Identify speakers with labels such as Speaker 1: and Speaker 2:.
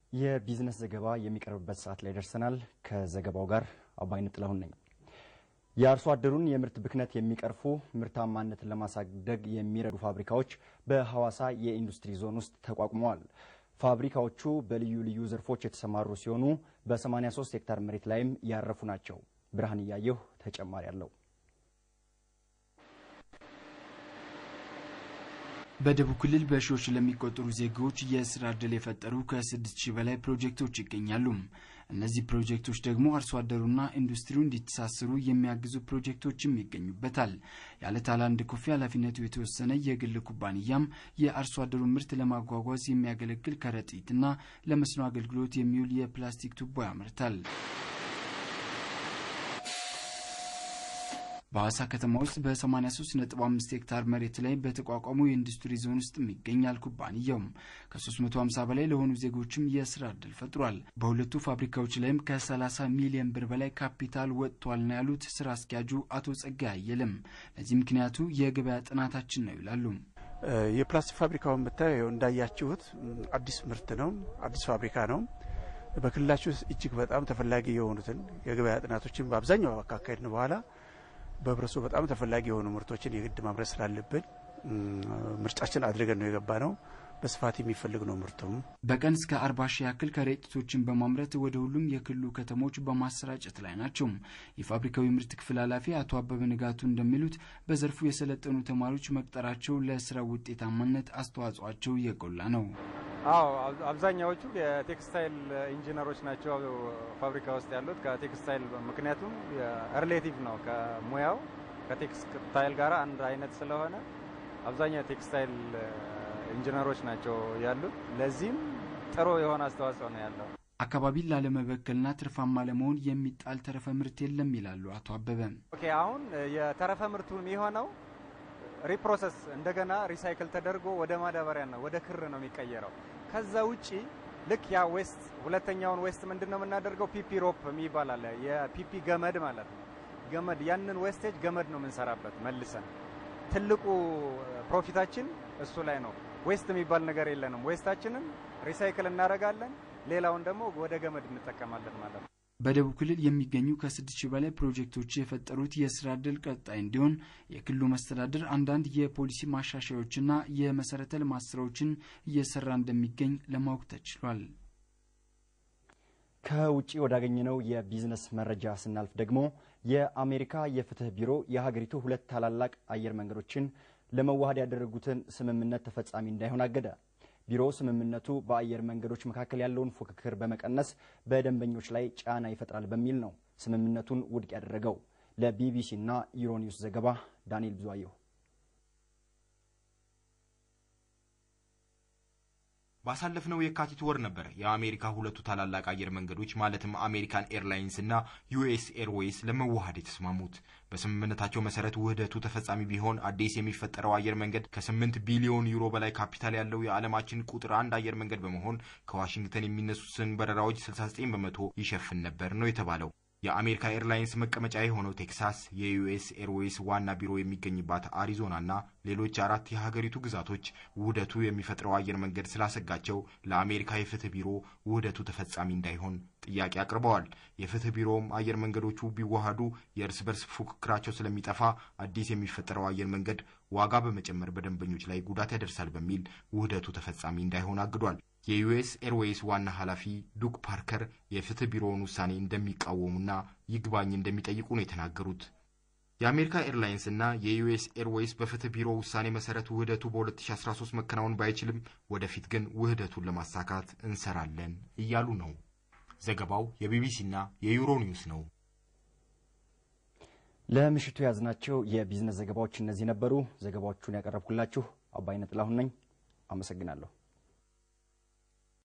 Speaker 1: የቢዝነስ ዘገባ የሚቀርብበት ሰዓት ላይ ደርሰናል። ከዘገባው ጋር አባይነህ ጥላሁን ነኝ። የአርሶ አደሩን የምርት ብክነት የሚቀርፉ ምርታማነትን ለማሳደግ የሚረዱ ፋብሪካዎች በሐዋሳ የኢንዱስትሪ ዞን ውስጥ ተቋቁመዋል። ፋብሪካዎቹ በልዩ ልዩ ዘርፎች የተሰማሩ ሲሆኑ በ83 ሄክታር መሬት ላይም ያረፉ ናቸው። ብርሃን እያየሁ ተጨማሪ አለው።
Speaker 2: በደቡብ ክልል በሺዎች ለሚቆጠሩ ዜጎች የስራ ዕድል የፈጠሩ ከስድስት ሺህ በላይ ፕሮጀክቶች ይገኛሉ። እነዚህ ፕሮጀክቶች ደግሞ አርሶ አደሩና ኢንዱስትሪው እንዲተሳሰሩ የሚያግዙ ፕሮጀክቶችም ይገኙበታል። ያለ ታላንድ ኮፊ ኃላፊነቱ የተወሰነ የግል ኩባንያም የአርሶ አደሩን ምርት ለማጓጓዝ የሚያገለግል ከረጢትና ለመስኖ አገልግሎት የሚውል የፕላስቲክ ቱቦ ያመርታል። በሐዋሳ ከተማ ውስጥ በ83.5 ሄክታር መሬት ላይ በተቋቋመው የኢንዱስትሪ ዞን ውስጥ ይገኛል። ኩባንያውም ከ350 በላይ ለሆኑ ዜጎችም የስራ ዕድል ፈጥሯል። በሁለቱ ፋብሪካዎች ላይም ከ30 ሚሊዮን ብር በላይ ካፒታል ወጥቷል ነው ያሉት ስራ አስኪያጁ አቶ ጸጋይ አየለም። ለዚህ ምክንያቱ የገበያ ጥናታችን ነው ይላሉ።
Speaker 3: የፕላስቲክ ፋብሪካውን ብታየው እንዳያችሁት አዲስ ምርት ነው፣ አዲስ ፋብሪካ ነው። በክልላችሁ ውስጥ እጅግ በጣም ተፈላጊ የሆኑትን የገበያ ጥናቶችን በአብዛኛው ካካሄድን በኋላ በህብረተሰቡ በጣም ተፈላጊ የሆኑ ምርቶችን የግድ ማምረት ስላለብን ምርጫችን አድርገን ነው የገባ ነው። በስፋት የሚፈልግ ነው ምርቱም።
Speaker 2: በቀን እስከ አርባ ሺህ ያክል ከረጢቶችን በማምረት ወደ ሁሉም የክልሉ ከተሞች በማሰራጨት ላይ ናቸው። የፋብሪካው የምርት ክፍል ኃላፊ አቶ አበበ ንጋቱ እንደሚሉት በዘርፉ የሰለጠኑ ተማሪዎች መቅጠራቸው ለስራ ውጤታማነት አስተዋጽኦአቸው የጎላ ነው።
Speaker 4: አዎ አብዛኛዎቹ የቴክስታይል ኢንጂነሮች ናቸው ፋብሪካ ውስጥ ያሉት ከቴክስታይል ምክንያቱም ሪሌቲቭ ነው ከሙያው ከቴክስታይል ጋር አንድ አይነት ስለሆነ አብዛኛው ቴክስታይል ኢንጂነሮች ናቸው ያሉት። ለዚህም ጥሩ የሆነ አስተዋጽኦ ነው ያለው።
Speaker 2: አካባቢን ላለመበከልና ትርፋማ ለመሆን የሚጣል ተረፈ ምርት የለም ይላሉ አቶ አበበ።
Speaker 4: ኦኬ አሁን የተረፈ ምርቱ የሚሆነው ሪፕሮሰስ እንደገና ሪሳይክል ተደርጎ ወደ ማዳበሪያ ነው ወደ ክር ነው የሚቀየረው። ከዛ ውጪ ልክ ያ ዌስት ሁለተኛውን ዌስት ምንድን ነው የምናደርገው? ፒፒ ሮፕ የሚባል አለ። የፒፒ ገመድ ማለት ነው። ገመድ ያንን ዌስቴጅ ገመድ ነው የምንሰራበት መልሰን። ትልቁ ፕሮፊታችን እሱ ላይ ነው። ዌስት የሚባል ነገር የለንም። ዌስታችንን ሪሳይክል እናደርጋለን፣ ሌላውን ደግሞ ወደ ገመድ እንጠቀማለን ማለት ነው።
Speaker 2: በደቡብ ክልል የሚገኙ ከስድስት ሺህ በላይ ፕሮጀክቶች የፈጠሩት የስራ ዕድል ቀጣይ እንዲሆን የክልሉ መስተዳድር አንዳንድ የፖሊሲ ማሻሻያዎችና የመሰረተ ልማት ስራዎችን እየሰራ እንደሚገኝ ለማወቅ ተችሏል።
Speaker 1: ከውጭ ወዳገኘነው የቢዝነስ መረጃ ስናልፍ ደግሞ የአሜሪካ የፍትህ ቢሮ የሀገሪቱ ሁለት ታላላቅ አየር መንገዶችን ለመዋሃድ ያደረጉትን ስምምነት ተፈጻሚ እንዳይሆን አገደ። ቢሮው ስምምነቱ በአየር መንገዶች መካከል ያለውን ፉክክር በመቀነስ በደንበኞች ላይ ጫና ይፈጥራል በሚል ነው ስምምነቱን ውድቅ ያደረገው። ለቢቢሲና ዩሮኒውስ ዘገባ ዳንኤል ብዙአየሁ።
Speaker 5: ባሳለፍነው የካቲት ወር ነበር የአሜሪካ ሁለቱ ታላላቅ አየር መንገዶች ማለትም አሜሪካን ኤርላይንስ እና ዩኤስ ኤርዌይስ ለመዋሃድ የተስማሙት። በስምምነታቸው መሰረት ውህደቱ ተፈጻሚ ቢሆን አዲስ የሚፈጠረው አየር መንገድ ከስምንት ቢሊዮን ዩሮ በላይ ካፒታል ያለው የዓለማችን ቁጥር አንድ አየር መንገድ በመሆን ከዋሽንግተን የሚነሱትን በረራዎች 69 በመቶ ይሸፍን ነበር ነው የተባለው። የአሜሪካ ኤርላይንስ መቀመጫ የሆነው ቴክሳስ፣ የዩኤስ ኤርዌይስ ዋና ቢሮ የሚገኝባት አሪዞና እና ሌሎች አራት የሀገሪቱ ግዛቶች ውህደቱ የሚፈጥረው አየር መንገድ ስላሰጋቸው ለአሜሪካ የፍትህ ቢሮ ውህደቱ ተፈጻሚ እንዳይሆን ጥያቄ አቅርበዋል። የፍትህ ቢሮውም አየር መንገዶቹ ቢዋሃዱ የእርስ በርስ ፉክክራቸው ስለሚጠፋ አዲስ የሚፈጠረው አየር መንገድ ዋጋ በመጨመር በደንበኞች ላይ ጉዳት ያደርሳል በሚል ውህደቱ ተፈጻሚ እንዳይሆን አግዷል። የዩኤስ ኤርዌይስ ዋና ኃላፊ ዱክ ፓርከር የፍትህ ቢሮውን ውሳኔ እንደሚቃወሙና ይግባኝ እንደሚጠይቁ ነው የተናገሩት። የአሜሪካ ኤርላይንስ እና የዩኤስ ኤርዌይስ በፍትህ ቢሮ ውሳኔ መሰረት ውህደቱ በ2013 መከናወን ባይችልም ወደፊት ግን ውህደቱን ለማሳካት እንሰራለን እያሉ ነው። ዘገባው የቢቢሲና የዩሮ ኒውስ ነው።
Speaker 1: ለምሽቱ የያዝናቸው የቢዝነስ ዘገባዎች እነዚህ ነበሩ። ዘገባዎቹን ያቀረብኩላችሁ አባይነህ ጥላሁን ነኝ። አመሰግናለሁ።